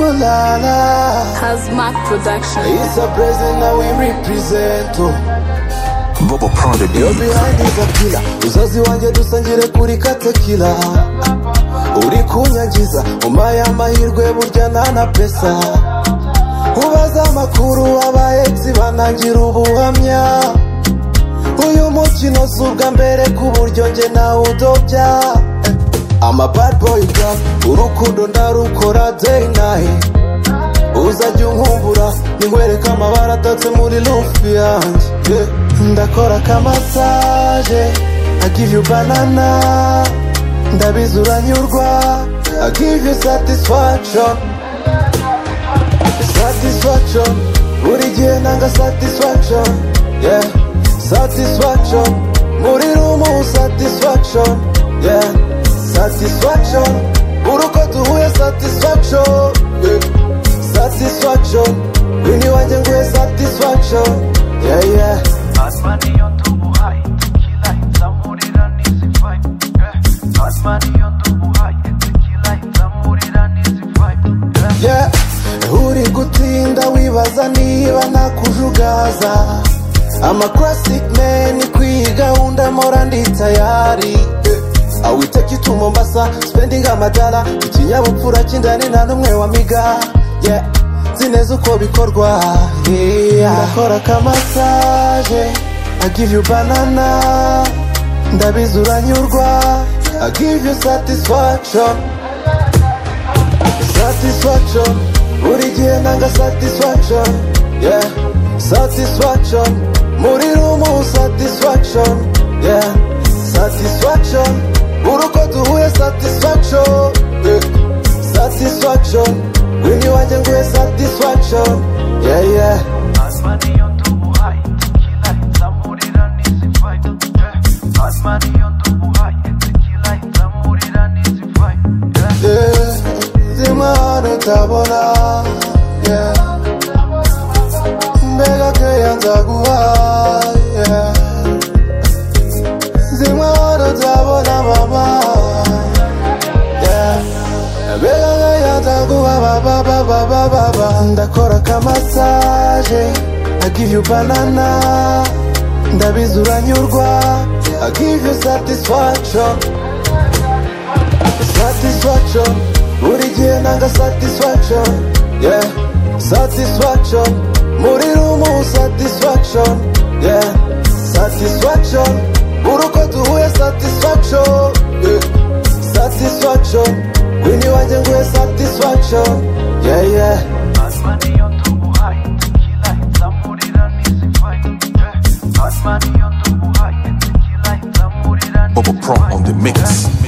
Malala Hazmat Production. It's a present that we represent oh. Bobo Yo Prodigy, behind is a killer Uzazi wanjye dusangire kuri katakila Uri kunyangiza Umpaye amahirwe burya nta na pesa Ubaza amakuru abahetsi banangira ubuhamya Uyu mukino si ubwa mbere ku buryo njye nawe udobya Ama bad boy girl Urukundo ndarukora day night uzajya unkumbura ninkwereke amabara atatse muri rufi yanjye Yeah. ndakora akamasaje I give you banana ndabizi uranyurwa I give you satisfaction satisfaction buri gihe nanga satisfaction yeah satisfaction muri rumu satisfaction yeah satisfaction buri uko duhuye satisfaction yeah. satisfaction wini wanjye nguhe satisfaction yeah yeah Batman iyo ndubuhaye tequila nzamurira n'izi vibe yeah. Batman iyo ndubuhaye tequila nzamurira n'izi vibe yeah. yeah uri gutinda wibaza niba nakujugaza ama classic man kwiyi gahunda mpora ndi tayari I will take you to Mombasa spending amadala ikinyabupfura cy'indani nta n'umwe wamiga yeah nzi neza uko bikorwa yeah. ndakora akamasaje I give you banana ndabizi uranyurwa I give you satisfaction satisfaction buri gihe nanga satisfaction yeah satisfaction muri rumu satisfaction yeah satisfaction buri uko duhuye satisfaction yeah. satisfaction wini wanjye nguhe satisfaction yeah yeah Batman iyo ndubuhaye tequila nzamurira n'izi vibe yeah. Batman iyo ndubuhaye tequila nzamurira n'izi vibe yeah. yeah. nzima hano utabona yeah. mbega keya nzaguha yeah. nzima hano utabona mama yeah. mbega keya nzaguha baba baba baba baba ndakora akamasaje I give you banana ndabizi uranyurwa I give you satisfaction satisfaction buri gihe nanga satisfaction yeah satisfaction muri rumu satisfaction yeah satisfaction buri uko duhuye satisfaction yeah. satisfaction wini wanjye nguhe satisfaction yeah yeah Batman iyo ndubuhaye tequila nzamurira n'izi vibe yeah. Batman iyo ndubuhaye tequila nzamurira Bobo n'izi Pro on the vibe mix. yeah.